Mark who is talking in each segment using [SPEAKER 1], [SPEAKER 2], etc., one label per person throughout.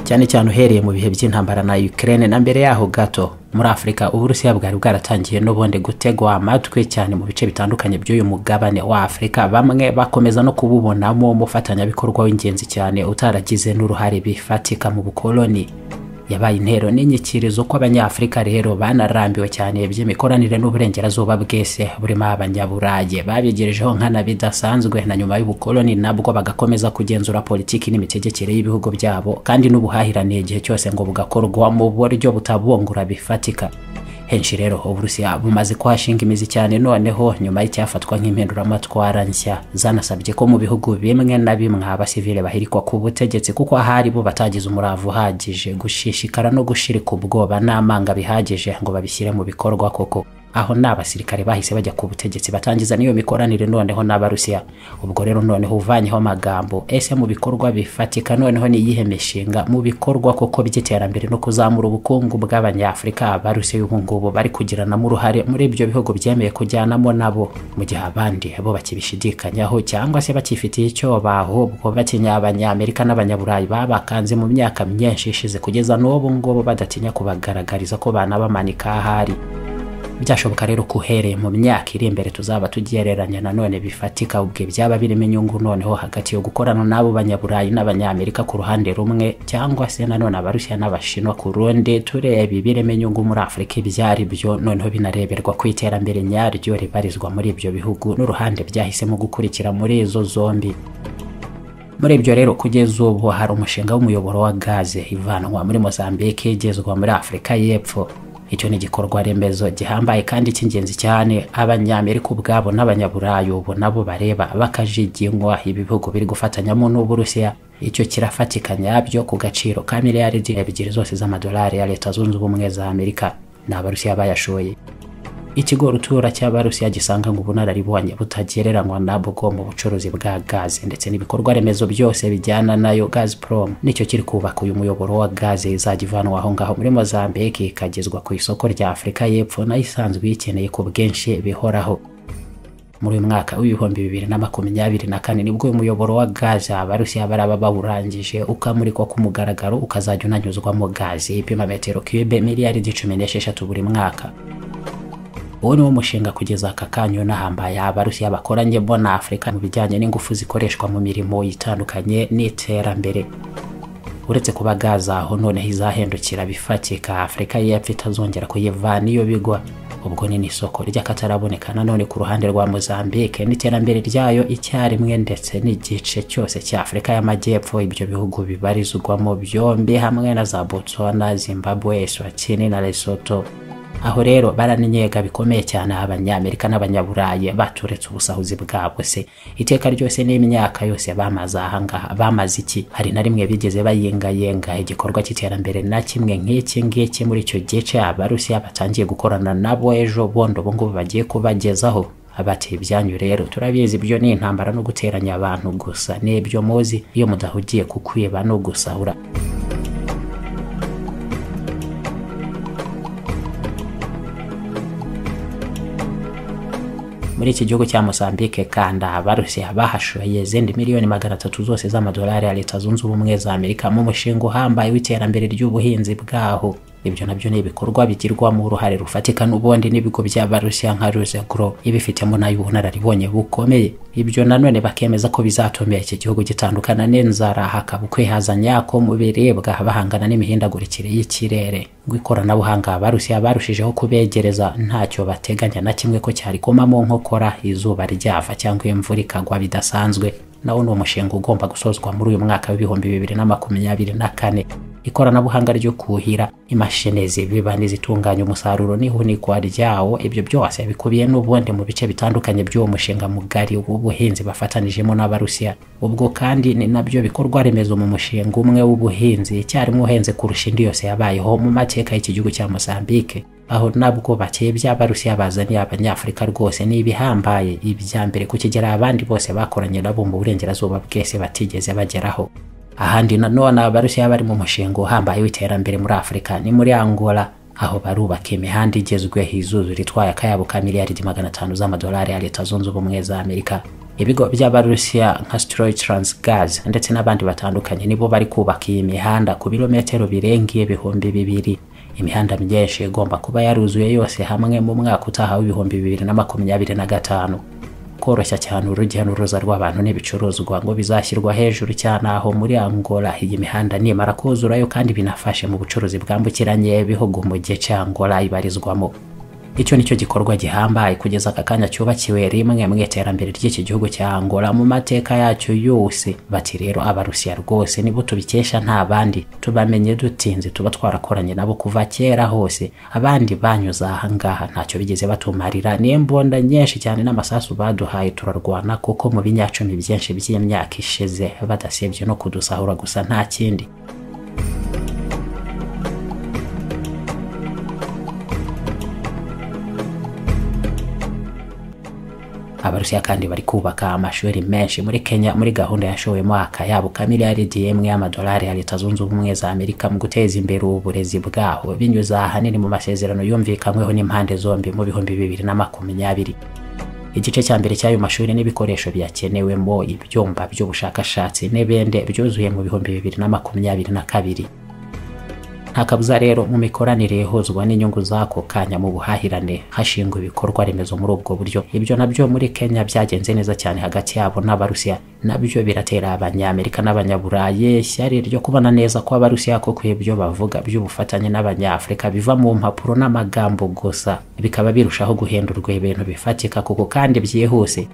[SPEAKER 1] cyane cyane uhereye mu bihe by'intambara na Ukraine na mbere yaho gato muri Afurika Uburusiya bwari bwaratangiye n'ubundi gutegwa amatwi cyane mu bice bitandukanye by'uyu mugabane wa Afurika bamwe bakomeza no kububonamo umufatanyabikorwa w'ingenzi cyane utaragize n'uruhare bifatika mu bukoloni yabaye intero n'inyikirizo ko abanyafurika rero banarambiwe cyane by'imikoranire n'uburengerazuba bwese burimo abanyaburayi babigerejeho nkana bidasanzwe na nyuma y'ubukoloni nabwo bagakomeza kugenzura politiki n'imitegekere y'ibihugu byabo kandi n'ubuhahirane igihe cyose ngo bugakorwa mu buryo butabungura bifatika henshi rero uburusiya bumaze kuhashinga imizi cyane noneho nyuma y'icyafatwa nk'impinduramatwara nshya zanasabye ko mu bihugu bimwe na bimwe abasivile bahirikwa ku butegetsi kuko ahari bo batagize umurava uhagije gushishikara no gushirika ubwoba n'amanga bihagije ngo babishyire mu bikorwa koko aho ni abasirikare bahise bajya ku butegetsi batangiza n'iyo mikoranire noneho n'abarusiya ubwo rero noneho uvanyeho amagambo ese mu bikorwa bifatika noneho ni iyihe mishinga mu bikorwa koko by'iterambere no kuzamura ubukungu bw'abanyafurika abarusiya ubu ngubu bari kugiranamo uruhare muri ibyo bihugu byemeye kujyanamo nabo mu gihe abandi bo bakibishidikanyaho cyangwa se bakifitiye icyo bahubwo batinya abanyamerika n'abanyaburayi babakanze mu myaka myinshi ishize kugeza n'ubu ngubu badatinya kubagaragariza ko banabamanika ahari byashoboka rero ko uhereye mu myaka iri imbere tuzaba tugereranya nanone bifatika ubwe byaba birimo inyungu noneho hagati yo gukorana n'abo banyaburayi n'abanyamerika ku ruhande rumwe cyangwa se nanone abarusiya n'abashinwa ku rundi tureba ibirimo inyungu muri afurika ibyo ari byo noneho binareberwa ku iterambere nyaryo ribarizwa muri ibyo bihugu n'uruhande byahisemo gukurikira muri izo zombi muri ibyo rero kugeza ubu hari umushinga w'umuyoboro wa gaze ivanwa muri mozambique igezwa muri afurika y'epfo icyo ni igikorwa remezo gihambaye kandi cy'ingenzi cyane abanyamerika ubwabo n'abanyaburayi ubu nabo bareba bakajiginywa ibihugu biri gufatanyamo n'uburusiya icyo kirafatika nyabyo ku gaciro ka miliyaridi ebyiri zose z'amadolari ya leta zunze ubumwe za amerika ni abarusiya bayashoye ikigo rutura cy'abarusiya gisanga ngo ubunararibonye butagereranywa nabwo mu bucuruzi bwa gaze ndetse n'ibikorwa remezo byose bijyana nayo gazprom nicyo kiri kubaka uyu muyoboro wa gaze izajya ivanwa aho ngaho muri mozambique ikagezwa ku isoko rya afurika y'epfo nayo isanzwe iyikeneye ku bwinshi bihoraho muri uyu mwaka w'ibihumbi bibiri na makumyabiri na kane nibwo uyu muyoboro wa gaze abarusiya baraba bawurangije ukamurikwa ku mugaragaro ukazajya unanyuzwamo gaze ipima metero cube miliyaridi cumi n'esheshatu buri mwaka uwo ni wo mushinga kugeza aka kanya unahambaye abarusiya bakoranye bo na afurika mu bijyanye n'ingufu zikoreshwa mu mirimo itandukanye n'iterambere uretse kuba gaza aho noneho izahindukira bifatika afurika y'epfo itazongera kuyivana iyo bigwa ubwo ni n'isoko ry'akataraboneka nanone ku ruhande rwa mozambique n'iterambere ryayo icyarimwe ndetse n'igice cyose cya afurika y'amajyepfo ibyo bihugu bibarizwamo byombi hamwe na za botswana zimbabwe eswatini na lesotho aho rero baraninyega bikomeye cyane abanyamerika n'abanyaburayi baturetse ubusahuzi bwabwo se iteka ryose n'imyaka yose bamaze ahangaha bamaze iki hari na rimwe bigeze bayengayenga igikorwa cy'iterambere na kimwe nk'iki ngiki muri icyo gice abarusiya batangiye gukorana nabo ejo bundi ubungubu bagiye kubagezaho abati ibyanyu rero turabizi byo ni intambara no guteranya abantu gusa n'ibyo muzi iyo mudahugiye ku kwiba no gusahura muri iki gihugu cya Mozambique kandi abarusiya bahashoye izindi miliyoni magana atatu zose z'amadolari ya leta zunze ubumwe za amerika mu mushinga uhambaye w'iterambere ry'ubuhinzi bwaho ibyo nabyo ni ibikorwa bigirwamo uruhare rufatika n'ubundi n'ibigo by'abarusiya nka ruse gro ibifitemo nayo ubunararibonye bukomeye ibyo nanone bakemeza ko bizatumira iki gihugu gitandukana n'inzara hakaba ukwihaza nyako mu biribwa bahangana n'imihindagurikire y'ikirere rw'ikoranabuhanga abarusiya barushijeho kubegereza ntacyo bateganya na kimwe ko cyari kumamo nkokora izuba ryava cyangwa imvura ikagwa bidasanzwe nawo ni umushinga ugomba gusozwa muri uyu mwaka w'ibihumbi bibiri na makumyabiri na kane ikoranabuhanga ryo kuhira imashini zibiba n'izitunganya umusaruro n'ihunikwa ryawo ibyo byose bikubiye n'ubundi mu bice bitandukanye by'uwo mushinga mugari w'ubuhinzi bafatanijemo n'abarusiya ubwo kandi ni nabyo bikorwa remezo mu mushinga umwe w'ubuhinzi icyarimwe uhenze kurusha indi yose yabayeho mu mateka y'iki gihugu cya mozambique aho nabwo bakeye by'abarusiya bazaniye abanyafurika rwose ni ibihambaye ibya mbere ku kigera abandi bose bakoranye nabo mu burengerazuba bwese batigeze bageraho ahandi nanone abarusiya bari mu mushinga uhambaye w'iterambere muri afurika ni muri angola aho barubaka imihanda igezweho izuzu ritwaye akayabo ka miliyaridi magana atanu z'amadolari ya leta zunze ubumwe za amerika ibigo by'abarusiya nka stroy transgaz ndetse n'abandi batandukanye nibo bari kubaka iyi mihanda ku birometero birengeye ibihumbi bibiri imihanda myinshi igomba kuba yaruzuye yose hamwe mu mwaka utaha w'ibihumbi bibiri na makumyabiri na gatanu koroshya cyane urujya n'uruza rw'abantu n'ibicuruzwa ngo bizashyirwa hejuru cyane aho muri angola iyi mihanda nimara kuzurayo kandi binafashe mu bucuruzi bwambukiranye ibihugu mu gihe cya angola ibarizwamo icyo nicyo gikorwa gihambaye kugeza aka kanya cyubakiwe rimwe mu iterambere ry'iki gihugu cya angola mu mateka yacyo yose bati rero abarusiya rwose nibo tubikesha nta bandi tubamenye dutinze tuba twarakoranye nabo kuva kera hose abandi banyuze ahangaha ntacyo bigeze batumarira n'imbunda nyinshi cyane n'amasasu baduhaye turarwana kuko mu binyacumi byinshi by'imyaka ishize badasebye no kudusahura gusa nta kindi abarusiya kandi bari kubaka amashuri menshi muri kenya muri gahunda yashowemo akayabo ka miliyaridi imwe y'amadolari ya leta zunze ubumwe za amerika mu guteza imbere uburezi bwaho binyuze ahanini mu masezerano yumvikanyweho n'impande zombi mu bihumbi bibiri na makumyabiri igice cya mbere cy'ayo mashuri n'ibikoresho biyakenewemo ibyumba by'ubushakashatsi n'ibende byuzuye mu bihumbi bibiri na makumyabiri na kabiri nta kabuza rero mu mikoranire ihuzwa n'inyungu z'ako kanya mu buhahirane hashingwa ibikorwa remezo muri ubwo buryo ibyo nabyo muri kenya byagenze neza cyane hagati yabo n'abarusiya nabyo biratera abanyamerika n'abanyaburayi ishyari ryo kubona neza ko abarusiya koko ibyo bavuga by'ubufatanye n'abanyafurika biva mu mpapuro n'amagambo gusa bikaba birushaho guhindurwa ibintu bifatika kuko kandi byihuse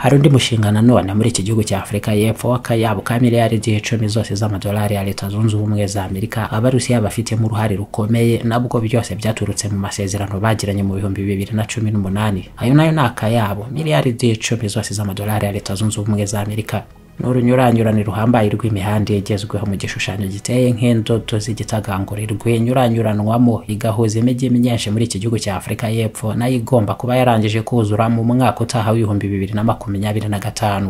[SPEAKER 1] hari undi mushinga nanone muri iki gihugu cya afurika y'epfo w'akayabo ka miliyaridi icumi zose z'amadolari ya leta zunze ubumwe za amerika abarusiya bafitemo uruhare rukomeye nabwo byose byaturutse mu masezerano bagiranye mu bihumbi bibiri na cumi n'umunani ayo nayo ni akayabo miliyaridi icumi zose z'amadolari ya leta zunze ubumwe za amerika ni urunyuranyurane ruhambaye rw'imihanda igezweho mu gishushanyo giteye nk'indodo z'igitaganguri rw'inyuranyuranwamo igahuza imijyi myinshi muri iki gihugu cya afurika y'epfo nayo igomba kuba yarangije kuzura mu mwaka utaha w'ibihumbi bibiri na makumyabiri na gatanu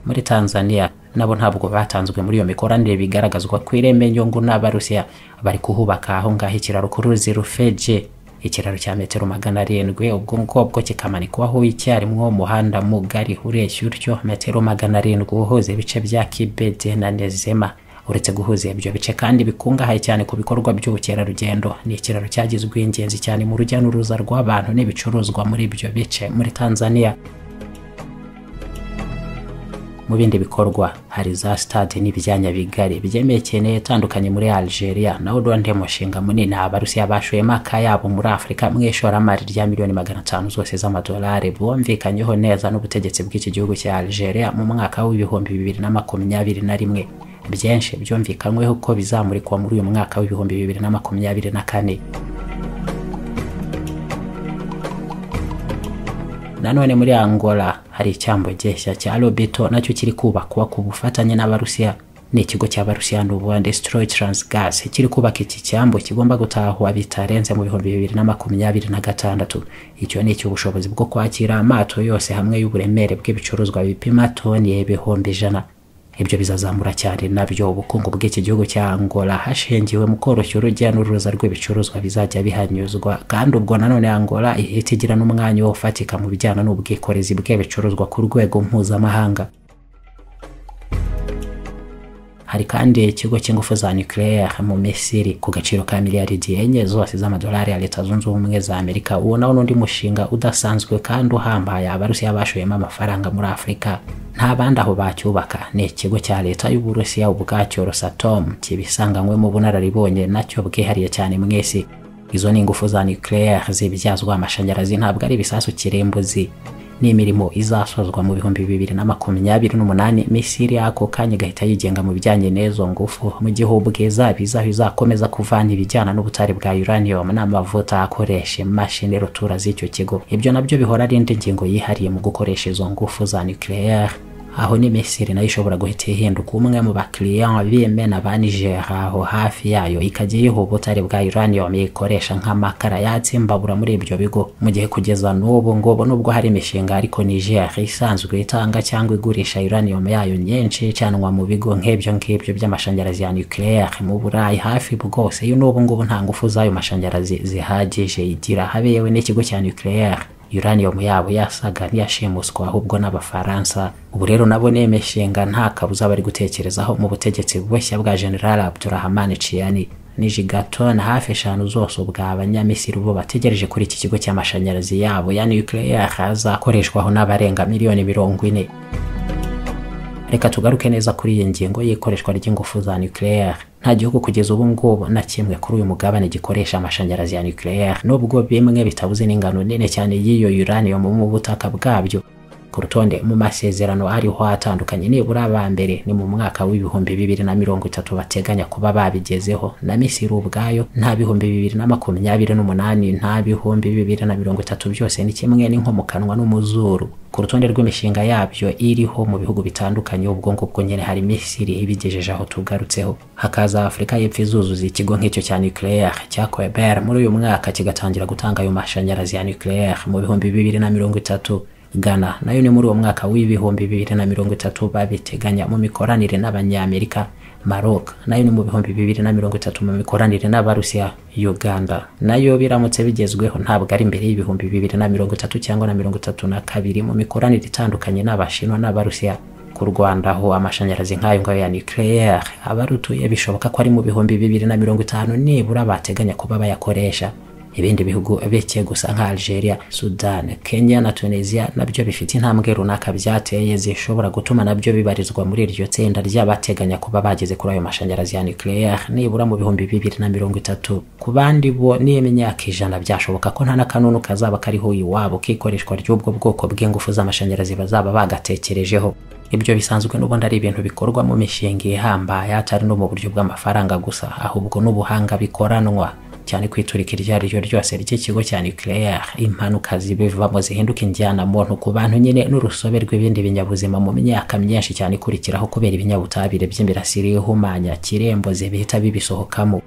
[SPEAKER 1] muri tanzania nabo ntabwo batanzwe muri iyo mikoranire bigaragazwa ku ireme nyungu n'abarusiya bari kuhubaka aho ngaho ikiraro ku ruzi rufeje ikiraro cya metero magana arindwi ubwo ngubwo kikamanikwaho icyarimwe umuhanda mugari ureshya utyo metero magana arindwi uhuza ibice bya kibede na nezema uretse guhuza ibyo bice kandi bikungahaye cyane ku bikorwa by'ubukerarugendo ni ikiraro cyagizwe ingenzi cyane mu rujya n'uruza rw'abantu n'ibicuruzwa muri ibyo bice muri tanzania mu bindi bikorwa hari za stade n'ibyanya bigari byemekeneye itandukanye muri Algeria naho undi mushinga munini abarusiya bashoyemo akayabo muri Afurika mu ishoramari rya miliyoni magana atanu zose z'amadolari bumvikanyeho neza n'ubutegetsi bw'iki gihugu cya Algeria mu mwaka w'ibihumbi bibiri na makumyabiri na rimwe byinshi byumvikanyweho ko bizamurikwa muri uyu mwaka w'ibihumbi bibiri na makumyabiri na kane nanone muri angola hari icyambo gishya cya robeto nacyo kiri kubakwa ku bufatanye n'abarusiya ni ikigo cy'abarusiya n'ubundi stroy transgas kiri kubaka iki cyambo kigomba gutahwa bitarenze mu bihumbi bibiri na makumyabiri na gatandatu icyo ni icy'ubushobozi bwo kwakira amato yose hamwe y'uburemere bw'ibicuruzwa bipima toni ibihumbi ijana ibyo bizazamura cyane nabyo ubukungu bw'iki gihugu cya angola hashingiwe mu koroshya urujya n'uruza rw'ibicuruzwa bizajya bihanyuzwa kandi ubwo nanone angola ihita igira n'umwanya ufatika mu bijyana n'ubwikorezi bw'ibicuruzwa ku rwego mpuzamahanga hari kandi ikigo cy'ingufu za nucleaire mu misiri ku gaciro ka miliyaridi enye zose z'amadolari ya leta zunze ubumwe za amerika uwo nawo n'undi mushinga udasanzwe kandi uhambaye abarusiya bashoyemo amafaranga muri afurika nta bandi aho bacyubaka ni ikigo cya leta y'uburusiya ubwacyo rosatom kibisanganywemo ubunararibonye nacyo bwihariye cyane mu isi izo ni ingufu za nucleaire zibyazwa amashanyarazi ntabwo ari ibisasu kirimbuzi ni imirimo izasozwa mu bihumbi bibiri na makumyabiri n'umunani misiri ako kanya igahita yigenga mu bijyanye n'izo ngufu mu gihe ubwiza bizaho izakomeza kuvana ibijyana n'ubutare bwa uranium n'amavuta akoresha imashini rutura z'icyo kigo ibyo nabyo bihora ari indi ngingo yihariye mu gukoresha izo ngufu za nucleaire aho ni Misiri nayo ishobora guhita ihinduka umwe mu bakiriya b'Yemen ba Niger aho hafi yayo ikajya iyihuba utari bwa uranium ikoresha nk'amakara yatse imbabura muri ibyo bigo mu gihe kugeza n'ubu ngubu nubwo hari imishinga ariko Niger isanzwe itanga cyangwa igurisha uranium yayo nyinshi icanwa mu bigo nk'ibyo ngibyo by'amashanyarazi ya nucleaire mu Burayi hafi bwose n'ubu ngubu nta ngufu z'ayo mashanyarazi zihagije igira habeyewe n'ikigo cya nucleaire uranium yabo yasaga n'iyashimuswa ahubwo n'abafaransa ubu rero nabo ni imishinga nta kabuza bari gutekerezaho mu butegetsi bushya bwa general abdurahman ciani nijigato na hafi eshanu zose ubwa abanyamisiri ubu bategereje kuri iki kigo cy'amashanyarazi yabo ya nucleaire azakoreshwaho n'abarenga miliyoni mirongo ine reka tugaruke neza kuri iyi ngingo y'ikoreshwa ry'ingufu za nucleaire nta gihugu kugeza ubu ngubu na kimwe kuri uyu mugabane gikoresha amashanyarazi ya nucleaire nubwo bimwe bitabuze n'ingano nini cyane y'iyo uranium mu butaka bwabyo ku rutonde mu masezerano ariho atandukanye nibura aba mbere ni mu mwaka w'ibihumbi bibiri na mirongo itatu bateganya kuba babigezeho na misiri ubwayo nta bihumbi bibiri na makumyabiri n'umunani nta bihumbi bibiri na mirongo itatu byose ni kimwe n'inkomukanwa n'umuzuru ku rutonde rw'imishinga yabyo iriho mu bihugu bitandukanye ubwo ngubwo nyine hari misiri ibigejeje aho tugarutseho hakaza afurika y'epfo izuzuza ikigo nk'icyo cya nucleaire cya queber muri uyu mwaka kigatangira gutanga ayo mashanyarazi ya nucleaire mu bihumbi bibiri na mirongo itatu Ghana nayo ni muri uwo mwaka w'ibihumbi bibiri na mirongo itatu babiteganya mu mikoranire n'abanyamerika Maroc nayo ni mu bihumbi bibiri na mirongo itatu mu mikoranire n'abarusiya Uganda nayo biramutse bigezweho ntabwo ari imbere y'ibihumbi bibiri na mirongo itatu cyangwa na mirongo itatu na kabiri mu mikoranire itandukanye n'abashinwa n'abarusiya ku Rwanda aho amashanyarazi nk'ayo ngayo ya nucleaire abarutuye bishoboka ko ari mu bihumbi bibiri na mirongo itanu nibura bateganya kuba bayakoresha ibindi bihugu bike gusa nka Algeria, Sudan, Kenya na Tunisia nabyo bifite intambwe runaka byateye zishobora gutuma nabyo bibarizwa muri iryo tsinda ry'abateganya kuba bageze kuri ayo mashanyarazi ya nucleaire nibura mu bihumbi bibiri na mirongo itatu ku bandi bo n'imyaka ijana byashoboka ko nta n'akanunu kazaba kariho iwabo k'ikoreshwa ry'ubwo bwoko bw'ingufu z'amashanyarazi bazaba bagatekerejeho ibyo bisanzwe n'ubundi ari ibintu bikorwa mu mishinga ihambaye atari no mu buryo bw'amafaranga gusa ahubwo n'ubuhanga bikoranwa cyane kwiturika iryo ari ryo ryose ry'ikigo cya nucleaire impanuka zibivamo zihinduka injyana muntu ku bantu nyine n'urusobe rw'ibindi binyabuzima mu myaka myinshi cyane ikurikiraho kubera ibinyabutabire by'imirasire ihumanya kirembo zibihita bibisohokamo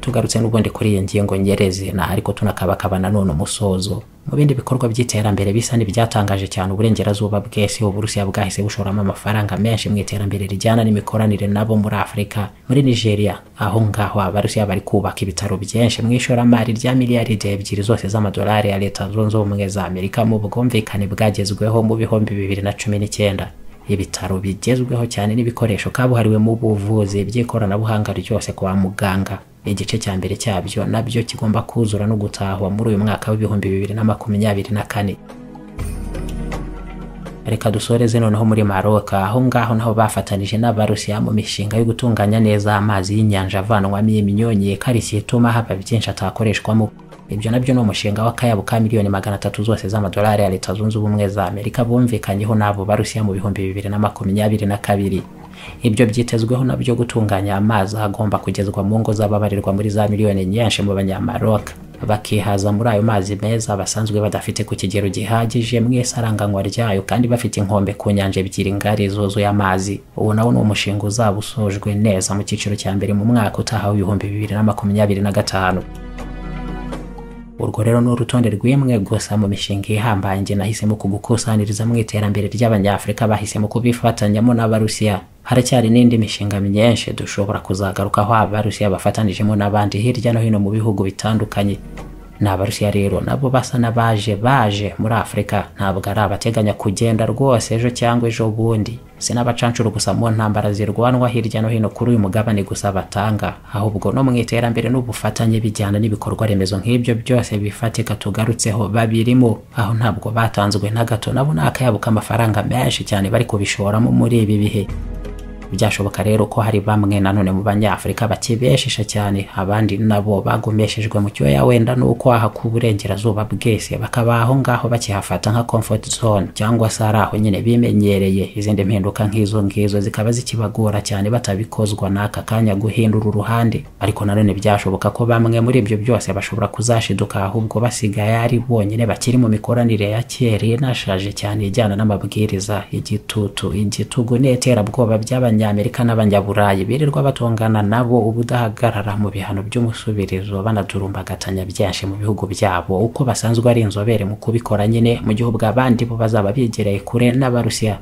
[SPEAKER 1] tugarutse n'ubundi kuri iyi ngingo nyerezina ariko tunakabakaba nanone umusozo mu bindi bikorwa by'iterambere bisa n'ibyatangaje cyane uburengerazuba bw'isi uburusiya bwahise bushoramo amafaranga menshi mu iterambere rijyana n'imikoranire nabo muri afurika muri nigeria aho ngaho abarusiya bari kubaka ibitaro byinshi mu ishoramari rya miliyaride ebyiri zose z'amadolari ya leta zunze ubumwe za amerika mu bwumvikane bwagezweho mu bihumbi bibiri na cumi n'icyenda ibitaro bigezweho cyane n'ibikoresho kabuhariwe mu buvuzi by'ikoranabuhanga ryose kwa muganga igice cya mbere cyabyo nabyo kigomba kuzura no gutahwa muri uyu mwaka w'ibihumbi bibiri na makumyabiri na kane reka dusoreze noneho muri maroka aho ngaho naho bafatanije n'abarusiya mu mishinga yo gutunganya neza amazi y'inyanja avanwamo iminyonyi karishye ituma haba byinshi atakoreshwamo ibyo nabyo ni umushinga w'akayabo ka miliyoni magana atatu zose z'amadolari ya leta zunze ubumwe za amerika bumvikanyeho n'abo barusiya mu bihumbi bibiri na makumyabiri na kabiri ibyo byitezweho nabyo gutunganya amazi agomba kugezwa mu ngo z'ababarirwa muri za miliyoni nyinshi mu banyamaroka bakihaza muri ayo mazi meza basanzwe badafite ku kigero gihagije mu isaranganywa ryayo kandi bafite inkombe ku nyanja ebyiri ngari zuzuye amazi uwo nawo ni umushinga uzaba usojwe neza mu cyiciro cya mbere mu mwaka utaha w'ibihumbi bibiri na makumyabiri na gatanu urwo rero ni urutonde rw'imwe gusa mu mishinga ihambaye njye nahisemo kugukusaniriza mu iterambere ry'abanyafurika bahisemo kubifatanyamo n'abarusiya haracyari n'indi mishinga myinshi dushobora kuzagarukaho abarusiya bafatanijemo n'abandi hirya no hino mu bihugu bitandukanye ni abarusiya rero nabo basa n'abaje baje muri afurika ntabwo ari abateganya kugenda rwose ejo cyangwa ejo bundi si n'abacancuro gusa mu ntambara zirwanwa hirya no hino kuri uyu mugabane gusa batanga ahubwo no mu iterambere n'ubufatanye bijyana n'ibikorwa remezo nk'ibyo byose bifatika tugarutseho babirimo aho ntabwo batanzwe na gato nabo ni akayabo k'amafaranga menshi cyane bari kubishoramo muri ibi bihe byashoboka rero ko hari bamwe nanone mu banyafurika bakibeshisha cyane abandi nabo bagumeshejwe mu cyoya wenda nuko aha ku burengerazuba bwese bakaba aho ngaho bakihafata nka comfort zone cyangwa se ari aho nyine bimenyereye izindi mpinduka nk'izo ngizo zikaba zikibagora cyane batabikozwa n'aka kanya guhindura uruhande ariko nanone byashoboka ko bamwe muri ibyo byose bashobora kuzashiduka ahubwo basigaye ari bonyine bakiri mu mikoranire ya kera inashaje cyane ijyana n'amabwiriza igitutu igitugu n'iterabwoba by'abanyamerika n'abanyaburayi birirwa batongana nabo ubudahagarara mu bihano by'umusubirizo banadurumbagatanya byinshi mu bihugu byabo uko basanzwe ari inzobere mu kubikora nyine mu gihe ubwo abandi bo bazaba bigereye kure n'abarusiya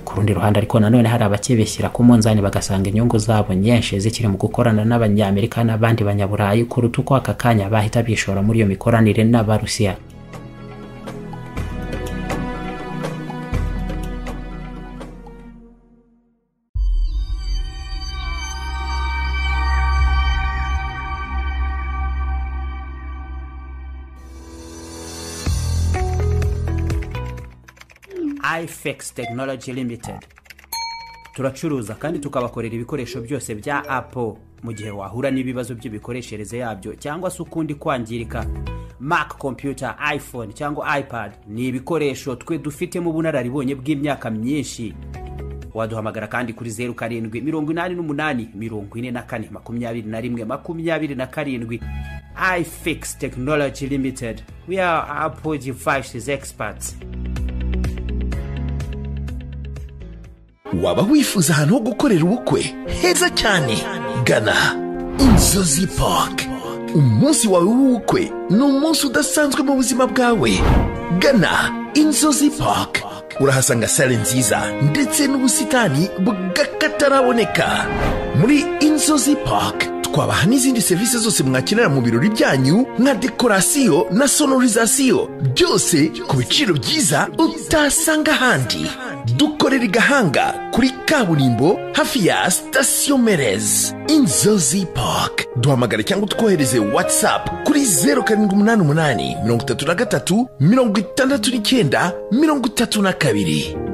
[SPEAKER 1] ku rundi ruhande ariko nanone hari abakibishyira ku munzani bagasanga inyungu zabo nyinshi zikiri mu gukorana n'abanyamerika n'abandi banyaburayi kuruta uko aka kanya bahita bishora muri iyo mikoranire n'abarusiya ifex technology limited turacuruza kandi tukabakorera ibikoresho byose bya apple mu gihe wahura n'ibibazo by'imikoreshereze yabyo cyangwa se ukundi kwangirika mac computer iphone cyangwa ipad ni ibikoresho twe dufitemo ubunararibonye bw'imyaka myinshi waduhamagara kandi kuri zeru karindwi mirongo inani n'umunani mirongo ine na kane makumyabiri na rimwe makumyabiri na karindwi ifix technology limited we are apple devices experts
[SPEAKER 2] waba wifuza ahantu ho gukorera ubukwe heza cyane gana inzozi park umunsi wawe w'ubukwe ni umunsi udasanzwe mu buzima bwawe gana inzozi park urahasanga sale nziza ndetse n'ubusitani bw'akataraboneka muri inzozi park twabaha n'izindi serivisi zose mwakenera mu birori byanyu nka dekorasiyo na sonorizasiyo byose ku biciro byiza utasanga ahandi dukorera igahanga kuri kaburimbo hafi ya sitasiyo merez inzozi park duhamagare cyangwa utwohereze watsapu kuri zeru karindwi umunani umunani mirongo itatu na gatatu mirongo itandatu n'icyenda mirongo itatu na kabiri